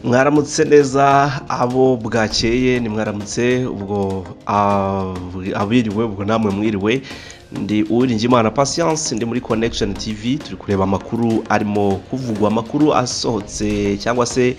mwaramutse neza abo bwakeye ni mwaramutse ubwo abiriwe ubwo namwe mwiriwe ndi uwiringiyimana pasiyanse ndi muri konekisheni tivi turi kureba amakuru arimo kuvugwa amakuru asohotse cyangwa se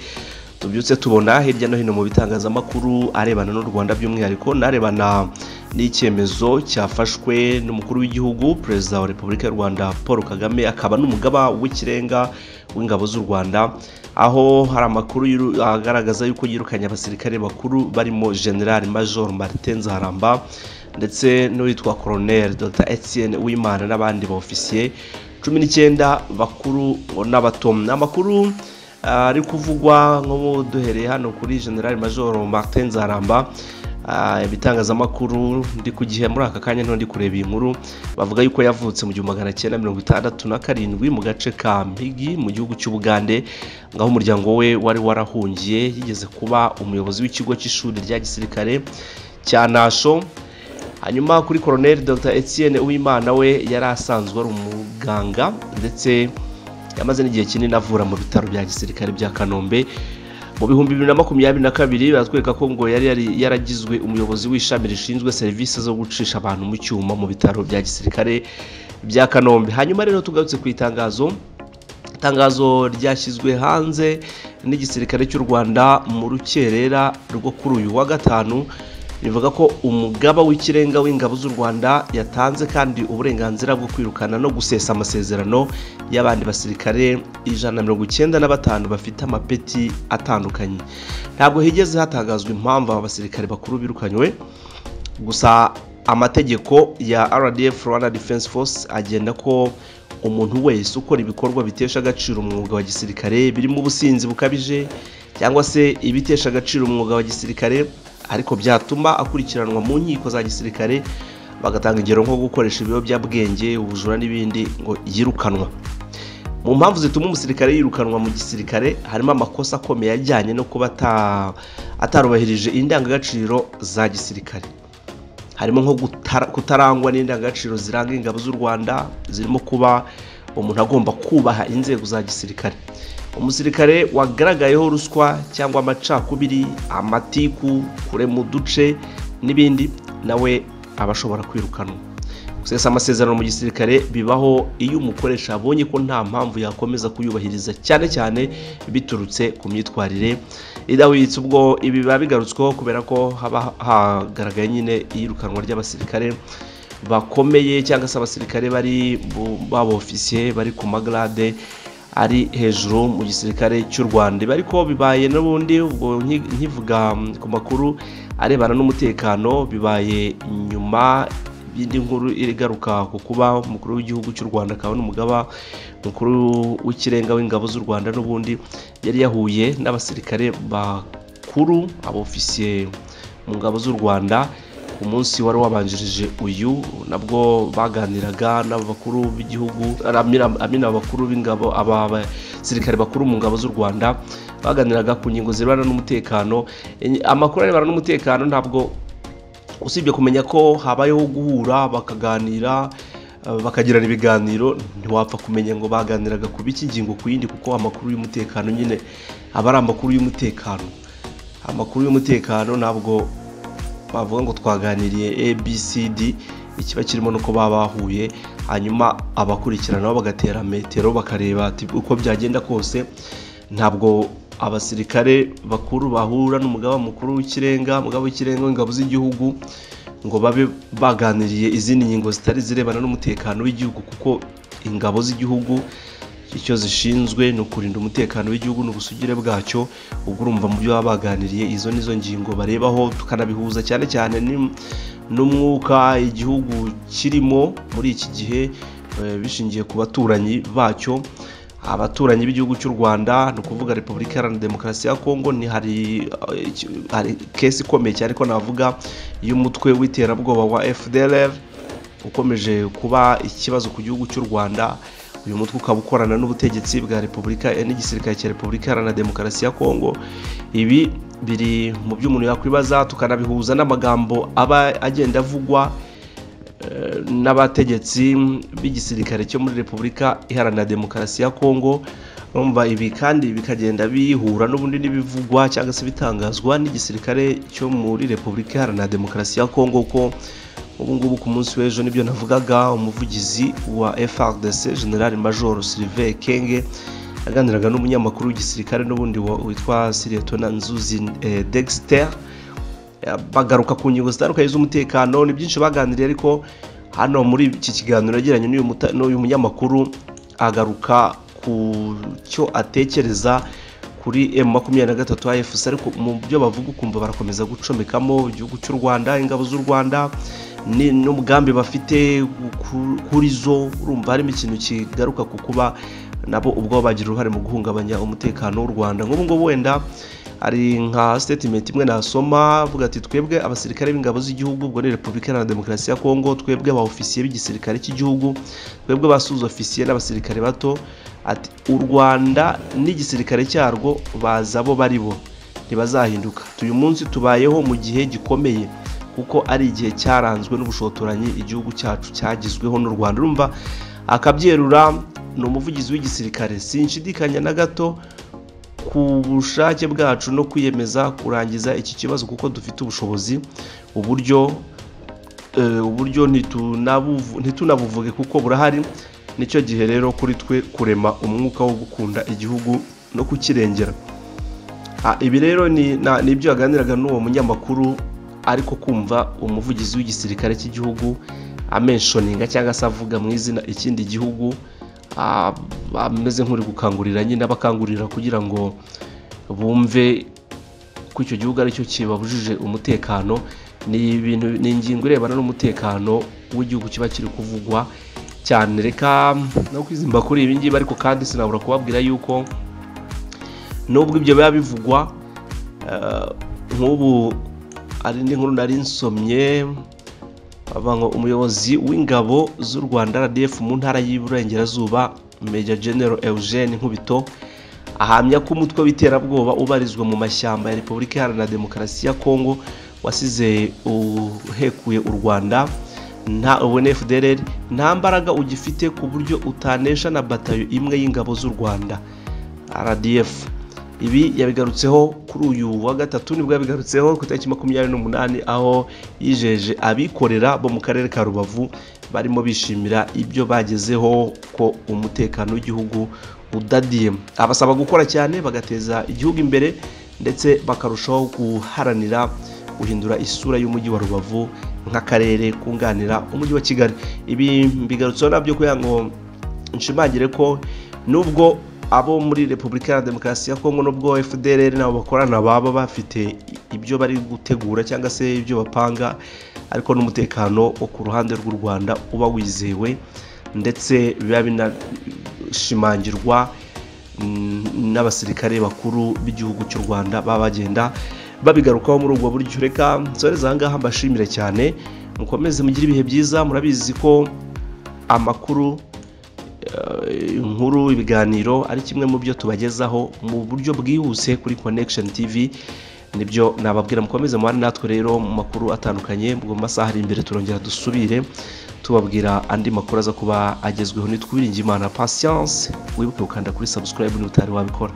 tubyutse tubona hirya no hino mu bitangazamakuru arebana n'u rwanda by'umwihariko n'arebana n'icyemezo cyafashwe n'umukuru w'igihugu perezida wa repubulika y'u rwanda paul kagame akaba n'umugaba w'ikirenga w'ingabo z'u rwanda aho hari amakuru agaragaza yuko yirukanye abasirikare bakuru barimo general major martin zaharamba ndetse n'uwitwa koroneri dr etienne w'imana n'abandi ba ofisiye cumi n'icyenda bakuru n'abato ni amakuru ari kuvugwa nk'ubu duhereye hano kuri general major martin zaramba ibitangazamakuru ndi ku gihe muri aka kanya nto ndi kureba iyi nkuru bavuga yuko yavutse mu gihumbi magana cyenda mirongo itandatu na karindwi mu gace ka mpigi mu gihugu cy'ubugande ngaho umuryango we wari warahungiye yigeze kuba umuyobozi w'ikigo cy'ishuri rya gisirikare cya nasho hanyuma kuri koroneri dr etienne uwimana we yari asanzwe ari umuganga ndetse yamaze n'igihe kinini avura mu bitaro bya gisirikare bya kanombe mu bihumbi bibiri na makumyabiri na kabiri baratwereka ko ngo yari yaragizwe umuyobozi w'ishami rishinzwe serivisi zo gucisha abantu mu cyuma mu bitaro bya gisirikare bya kanombe hanyuma rero tugarutse ku itangazo itangazo ryashyizwe hanze n'igisirikare cy'u rwanda mu rukerera rwo kuri uyu wa gatanu rivuga ko umugaba w'ikirenga w'ingabo z'u rwanda yatanze kandi uburenganzira bwo kwirukana no gusesa amasezerano y'abandi basirikare ijana na mirongo icyenda na batanu bafite amapeti atandukanye ntabwo higeze hatangazwa impamvu aba basirikare bakuru birukanywe gusa amategeko ya rdf rwanda defense force agenda ko umuntu wese ukora ibikorwa bitesha agaciro umwuga wa gisirikare birimo ubusinzi bukabije cyangwa se ibitesha agaciro umwuga wa gisirikare ariko byatuma akurikiranwa mu nkiko za gisirikare bagatanga ingero nko gukoresha ibiyobyabwenge ubujura n'ibindi ngo yirukanwa mu mpamvu zituma umusirikare yirukanwa mu gisirikare harimo amakosa akomeye ajyanye no kuba atarubahirije indangagaciro za gisirikare harimo nko kutarangwa n'indangagaciro ziranga ingabo z'u rwanda zirimo kuba umuntu agomba kubaha inzego za gisirikare umusirikare wagaragayeho ruswa cyangwa amacakubiri amatiku kure mu duce n'ibindi nawe aba ashobora kwirukanwa gusesa amasezerano mu gisirikare bibaho iyo umukoresha abonye ko nta mpamvu yakomeza kuyubahiriza cyane cyane biturutse ku myitwarire idahwitse ubwo ibi biba bigarutsweho kubera ko haba hagaragaye nyine iyirukanwa ry'abasirikare bakomeye cyangwa se abasirikare bari b'abofisiye bari ku magarade ari hejuru mu gisirikare cy'u rwanda ariko bibaye n'ubundi ubwo nkivuga ku makuru arebana n'umutekano bibaye nyuma y'indi nkuru igaruka ku kuba umukuru w'igihugu cy'u rwanda akaba n'umugaba mukuru w'ikirenga w'ingabo z'u rwanda n'ubundi yari yahuye n'abasirikare bakuru abofisiye mu ngabo z'u rwanda ku munsi wari wabanjirije uyu nabwo baganiraga n'abakuru b'igihugu amina abakuru b'ingabo abasirikare bakuru mu ngabo z'u rwanda baganiraga ku ngingo zirebana n'umutekano amakuru arebana n'umutekano ntabwo usibye kumenya ko habayeho guhura bakaganira bakagirana ibiganiro ntiwapfa kumenya ngo baganiraga ku biki ngingo ku yindi kuko amakuru y'umutekano nyine aba ari amakuru y'umutekano amakuru y'umutekano ntabwo bavuga ngo twaganiriye abcd ikiba kirimo nuko baba bahuye hanyuma abakurikirana bagatera metero bakareba uko byagenda kose ntabwo abasirikare bakuru bahura n'umugaba mukuru w'ikirenga umugabo w'ikirenga w'ingabo z'igihugu ngo babe baganiriye izindi ngingo zitari zirebana n'umutekano w'igihugu kuko ingabo z'igihugu icyo zishinzwe ni ukurinda umutekano w'igihugu n'ubusugire bwacyo ubwo urumva mu byo baba baganiriye izo nizo ngingo barebaho tukanabihuza cyane cyane n'umwuka igihugu kirimo muri iki gihe bishingiye ku baturanyi bacyo abaturanyi b'igihugu cy'u rwanda ni ukuvuga repubulika iharanira demokarasi ya kongo ni hari kesi ikomeye cyane ko navuga y'umutwe w'iterabwoba wa fdr ukomeje kuba ikibazo ku gihugu cy'u rwanda uyu mutwe ukaba ukorana n'ubutegetsi bwa repubulika n'igisirikare cya repubulika iharanira demokarasi ya kongo ibi biri mu byo umuntu yakwibaza tukanabihuza n'amagambo aba agenda avugwa n'abategetsi b'igisirikare cyo muri repubulika iharanira demokarasi ya kongo urumva ibi kandi bikagenda bihura n'ubundi n'ibivugwa cyangwa se bitangazwa n'igisirikare cyo muri repubulika iharanira demokarasi ya kongo ko ubu ngubu ku munsi w'ejo nibyo navugaga umuvugizi wa FARDC General Major Sylvain Kenge aganiraga n'umunyamakuru w'igisirikare n'ubundi witwa Siretona Nzuzi eh, Dexter Eh, bagaruka ku ngingo zitandukanye z'umutekano ni byinshi baganiriye ariko hano muri iki kiganiro yagiranye n'uyu muta- n'uyu munyamakuru agaruka ku cyo atekereza kuri M23 AFC ariko mu byo bavuga ukumva barakomeza gucomekamo igihugu cy'u Rwanda ingabo z'u Rwanda ni- n'umugambi bafite ku- kuri zo urumva harimo ikintu kigaruka ku kuba nabo ubwo bagira uruhare mu guhungabanya umutekano w'u Rwanda nk'ubu ngubu wenda hari nka statement imwe nasoma avuga ati twebwe abasirikare b'ingabo z'igihugu ubwo ni repubulika iharanira demokarasi ya kongo twebwe ba ofisiye b'igisirikare cy'igihugu twebwe ba suzi ofisiye n'abasirikare bato ati u rwanda n'igisirikare cyarwo baza bo bari bo ntibazahinduka uyu munsi tubayeho mu gihe gikomeye kuko ari igihe cyaranzwe n'ubushotoranyi igihugu cyacu cyagizweho n'u rwanda urumva akabyerura ni umuvugizi w'igisirikare sinshidikanya na gato ku bushake bwacu no kwiyemeza kurangiza iki kibazo kuko dufite ubushobozi uburyo eh, uburyo ntitunabuvu- ntitunabuvuge kuko burahari nicyo gihe rero kuri twe kurema umwuka wo gukunda igihugu no kukirengera Ah, ibi rero ni na- ni ibyo yaganiraga n'uwo munyamakuru ariko kumva umuvugizi w'igisirikare cy'igihugu amenshoninga cyangwa se avuga mu izina ikindi gihugu ah, ameze nk'uri gukangurira nyine abakangurira kugira ngo bumve ko icyo gihugu aricyo kibabujije umutekano ni ibintu ni ingingo irebana n'umutekano w'igihugu kiba kiri kuvugwa cyane reka no kwizimba kuri ibi ngibi ariko kandi sinabura kubabwira yuko nubwo ibyo biba bivugwa eh, nk'ubu hari indi nkuru nari nsomye bavuga ngo umuyobozi w'ingabo z'u rwanda rdf mu ntara y'iburengerazuba major general eugene nkubito ahamya ko umutwe w'iterabwoba ubarizwa mu mashyamba ya repubulika iharanira demokarasi ya kongo wasize uhekuye u rwanda nta unfdr nta mbaraga ugifite ku buryo utanesha na batayo imwe y'ingabo z'u rwanda rdf ibi yabigarutseho kuri uyu wa gatatu nibwo yabigarutseho ku itariki makumyabiri n'umunani aho yijeje abikorera bo mu karere ka rubavu barimo bishimira ibyo bagezeho ko umutekano w'igihugu udadiye abasaba gukora cyane bagateza igihugu imbere ndetse bakarushaho guharanira guhindura isura y'umujyi wa rubavu nk'akarere kunganira umujyi wa kigali ibi mbigarutseho nabyo kugira ngo nshimangire ko nubwo abo muri repubulika iharanira demokarasi ya kongo nubwo fdr nabo bakorana baba bafite ibyo bari gutegura cyangwa se ibyo bapanga ariko n'umutekano wo ku ruhande rw'u rwanda uba wizewe ndetse biba binashimangirwa mm, n'abasirikare bakuru b'igihugu cy'u rwanda baba bagenda babigarukaho muri ubwo buryo reka nsoreze ahangaha mbashimire cyane mukomeze mugire ibihe byiza murabizi ko amakuru eh, inkuru ibiganiro ari kimwe mu byo tubagezaho mu buryo bwihuse kuri connection tv nibyo nababwira mukomeze muhane natwe rero mu makuru atandukanye mu masaha ari imbere turongera dusubire tubabwira andi makuru aza kuba agezweho nitwiringi imana patience wibuke gukanda kuri subscribe n'utari wabikora